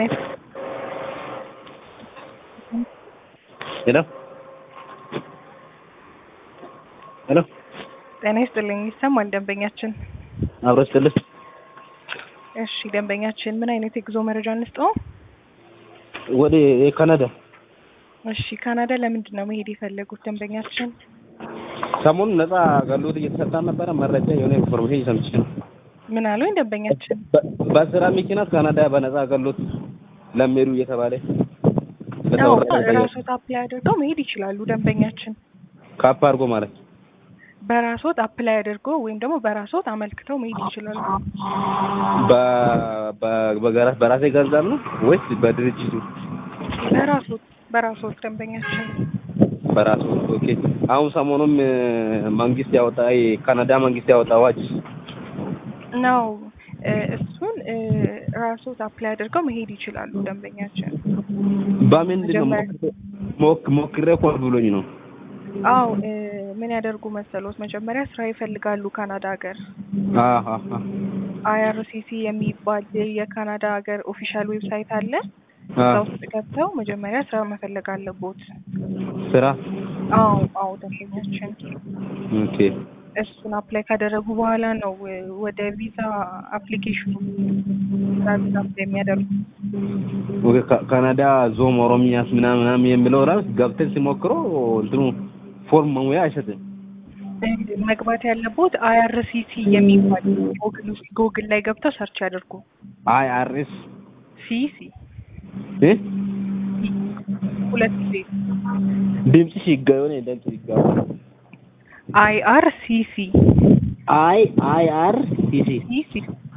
ሄሎ ሄሎ ጤና ይስጥልኝ። ይሰማል ደንበኛችን? አብሮ ይስጥልኝ። እሺ ደንበኛችን ምን አይነት የጉዞ መረጃ እንስጠው? ወደ ካናዳ እሺ ካናዳ ለምንድን ነው መሄድ የፈለጉት ደንበኛችን? ሰሞኑን ነፃ አገልግሎት እየተሰጣ ነበረ። መረጃ የሆነ ኢንፎርሜሽን ሰምቼ ነው። ምን አሉኝ ደንበኛችን? በ- በስራ ምክንያት ካናዳ በነፃ አገልግሎት ለሚሄዱ እየተባለ አዎ ለተወራ ራስዎት አፕላይ አድርገው መሄድ ይችላሉ ደንበኛችን። ካፕ አድርጎ ማለት በራስዎት አፕላይ አድርገው ወይም ደግሞ በራስዎት አመልክተው መሄድ ይችላሉ። በ- በ- በገራ- በራሴ ገንዘብ ነው ወይስ በድርጅቱ? በራስዎት በራስዎት ደንበኛችን በራሱ ኦኬ። አሁን ሰሞኑም እ፣ መንግስት ያወጣ የካናዳ መንግስት ያወጣ አዋጅ ነው እ፣ እሱን እ፣ ራስዎት አፕላይ አድርገው መሄድ ይችላሉ ደንበኛችን። በምንድን ነው መጀመሪያ- ሞክ- ሞክሬ እኮ ብሎኝ ነው። አው እ፣ ምን ያደርጉ መሰሎት? መጀመሪያ ስራ ይፈልጋሉ ካናዳ ሀገር አሃ አይአርሲሲ የሚባል የካናዳ ሀገር ኦፊሻል ዌብሳይት አለ። አ እዛ ውስጥ ገብተው መጀመሪያ ስራ መፈለግ አለቦት። ስራ አዎ አዎ ደንበኛችን ኦኬ እሱን አፕላይ ካደረጉ በኋላ ነው እ፣ ወደ ቪዛ አፕሊኬሽኑ ስራ ቪዛ አፕላይ የሚያደርጉ። ኦኬ ካ- ካናዳ ዞም ኦሮሚያስ ምናምን ምናምን የሚለው ራስ ገብተን ሲሞክሮ እንትኑ ፎርም መሙያ አይሰጥም። እ፣ መግባት ያለቦት አይአርሲሲ የሚባል ጎግል ውስጥ ጎግል ላይ ገብተው ሰርች ያደርጉ። አይ አር ኤስ ሲሲ እ ሁለት ጊዜ ድምፅሽ ይጋ- የሆነ ድምፅ ይጋባ አይአርሲሲ አይ አይ አር ሲ ሲ ሲሲ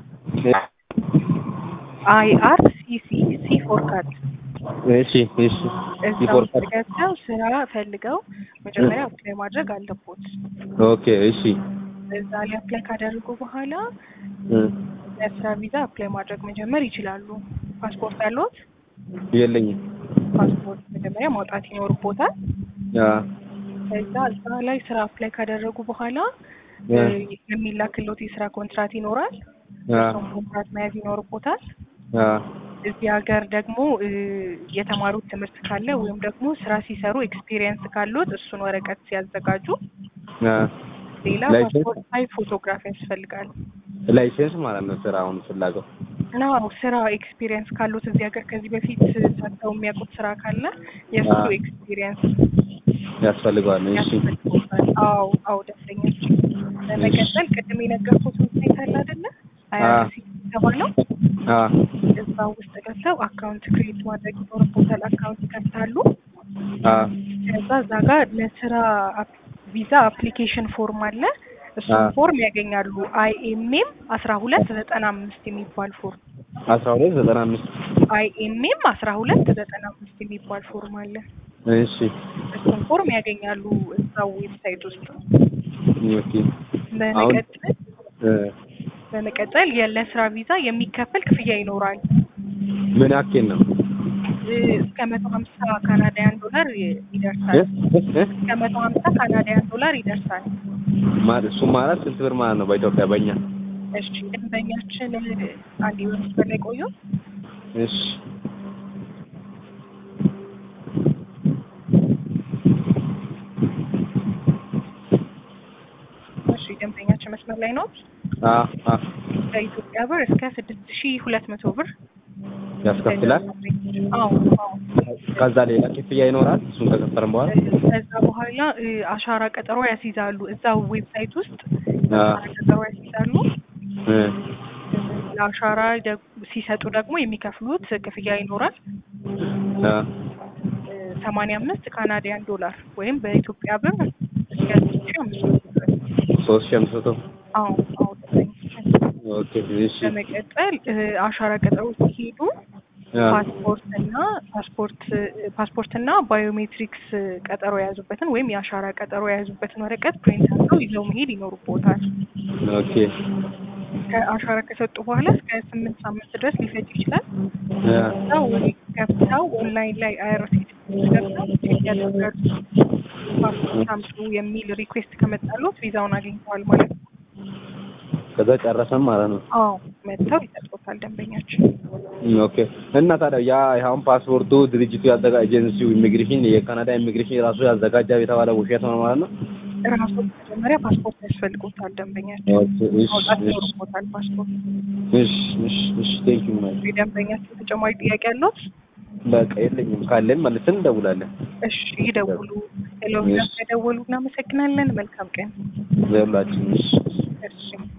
አይአርሲሲ ሲ ፎር ካት እሺ እሺ እዛ ሪፖርት ውስጥ ገብተው ስራ ፈልገው መጀመሪያ አፕላይ ማድረግ አለቦት። ኦኬ እሺ እዛ ላይ አፕላይ ካደረጉ በኋላ እ፣ ለስራ ቪዛ አፕላይ ማድረግ መጀመር ይችላሉ። ፓስፖርት አለዎት? የለኝም ፓስፖርት መጀመሪያ ማውጣት ይኖርቦታል። አ ከዛ እዛ ላይ ስራ አፕላይ ካደረጉ በኋላ አ እ፣ የሚላክሎት የስራ ኮንትራት ይኖራል። አ እሱን ኮንትራት መያዝ ይኖርቦታል። አ እዚህ ሀገር ደግሞ እ፣ የተማሩት ትምህርት ካለ ወይም ደግሞ ስራ ሲሰሩ ኤክስፒሪየንስ ካሉት እሱን ወረቀት ሲያዘጋጁ፣ አ ሌላ ላይሰንስ? ፓስፖርት ሳይዝ ፎቶግራፍ ያስፈልጋል። ላይሰንስ ማለት ነው ስራውን ፍላገው ናው ስራ ኤክስፒሪየንስ ካሉት እዚህ ሀገር ከዚህ በፊት ሰርተው የሚያውቁት ስራ ካለ የእሱ አዎ። ኤክስፒሪየንስ ያስፈልገዋል። እሺ ያስፈልጎታል። አዎ አዎ ደስተኞች። በመቀጠል ቅድም የነገርኩት ዌብሳይት አለ አይደለ? አይአርሲ የተባለው አ እዛ ውስጥ ገብተው አካውንት ክሬት ማድረግ ይኖርቦታል። አካውንት ይከፍታሉ። አ ከዛ እዛ ጋር ለስራ አፕ- ቪዛ አፕሊኬሽን ፎርም አለ። እሱን አዎ። ፎርም ያገኛሉ። አይኤምኤም አስራ ሁለት ዘጠና አምስት የሚባል ፎርም አስራ ሁለት ዘጠና አምስት አይኤምኤም አስራ ሁለት ዘጠና አምስት የሚባል ፎርም አለ። እሺ እሱን ፎርም ያገኛሉ እዛው ዌብሳይት ውስጥ። ኦኬ በመቀጠል እ፣ በመቀጠል ለስራ ቪዛ የሚከፈል ክፍያ ይኖራል። ምን ያክል ነው? እ፣ እስከ መቶ ሀምሳ ካናዳያን ዶላር እ? ይደርሳል። እ? እ? እስከ መቶ ሀምሳ ካናዳያን ዶላር ይደርሳል። ማ- እሱ ማለት ስንት ብር ማለት ነው በኢትዮጵያ በእኛ? እሺ ደንበኛችን አንድ በመስመር ላይ ቆዩ። እሺ እሺ ደንበኛችን መስመር ላይ ነው። አ አ ከኢትዮጵያ ብር እስከ ስድስት ሺ ሁለት መቶ ብር ያስከፍላል። አዎ አዎ። ከዛ ሌላ ክፍያ ይኖራል። እሱን ከከፈልን በኋላ ከዛ በኋላ እ፣ አሻራ ቀጠሮ ያስይዛሉ። እዛው ዌብሳይት ውስጥ አ አሻራ ቀጠሮ ያስይዛሉ። እ፣ ለአሻራ ደግ- ሲሰጡ ደግሞ የሚከፍሉት ክፍያ ይኖራል። አ ሰማንያ አምስት ካናዲያን ዶላር ወይም በኢትዮጵያ ብር እስከ ሶስት ሺ አምስት መቶ ብር። ሶስት ሺህ አምስት መቶ አዎ አዎ። ኦኬ እሺ በመቀጠል እ፣ አሻራ ቀጠሮ ሲሄዱ አ ፓስፖርት እና ፓስፖርት ፓስፖርት እና ባዮሜትሪክስ ቀጠሮ የያዙበትን ወይም የአሻራ ቀጠሮ የያዙበትን ወረቀት ፕሪንት አድርገው ይዘው መሄድ ይኖርቦታል። ኦኬ ከአሻራ ከሰጡ በኋላ እስከ ስምንት ሳምንት ድረስ ሊፈጅ ይችላል። አ እዛው ገብተው ኦንላይን ላይ አይአርሲቲ ገብተው ቼክ ያደርጋሉ። ፓስፖርት አምጡ የሚል ሪኩዌስት ከመጣሉት ቪዛውን አግኝተዋል ማለት ነው። ከዛ ጨረሰን ማለት ነው። አዎ መጥተው ይሰጡታል ደንበኛችን። ኦኬ እና ታዲያ ያ አሁን ፓስፖርቱ ድርጅቱ ያዘጋ ኤጀንሲው ኢሚግሬሽን የካናዳ ኢሚግሬሽን ራሱ ያዘጋጃ የተባለ ውሸት ነው ማለት ነው? ራሱ መጀመሪያ ፓስፖርት ያስፈልጎታል ደንበኛችን ኦኬ እሺ ማውጣት እሺ ይኖርቦታል ፓስፖርት። እሺ እሺ እሺ ቴንክ ዩ ማይ የደንበኛችን ተጨማሪ ጥያቄ ያለዎት? በቃ የለኝም ካለን መልሰን እንደውላለን። እሺ ይደውሉ። ሄሎ እሺ። ደውሉ። እናመሰግናለን። መልካም ቀን። ዘላችን እሺ እሺ